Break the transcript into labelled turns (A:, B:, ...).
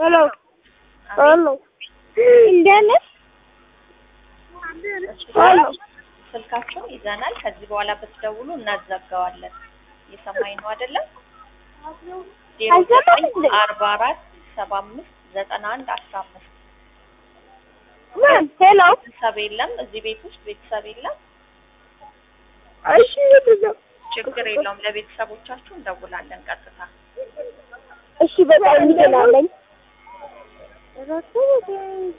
A: ሄሎ ሄሎ እንዴት ነሽ? ሄሎ
B: ስልካቸውን ይዘናል። ከዚህ በኋላ ብትደውሉ እናዘጋዋለን። እየሰማኝ ነው አይደለም? ዜሮ
A: አልሰማም
B: ዘጠኝ
A: እንዴ?
B: አርባ አራት ሰባ አምስት ዘጠና አንድ አስራ አምስት
A: ምን ሄሎ
B: ቤተሰብ የለም እዚህ ቤት ውስጥ ቤተሰብ የለም።
A: እሺ ምንድነው?
B: ችግር የለውም። ለቤተሰቦቻችሁ እንደውላለን ቀጥታ።
A: እሺ በጣም እንችላለን።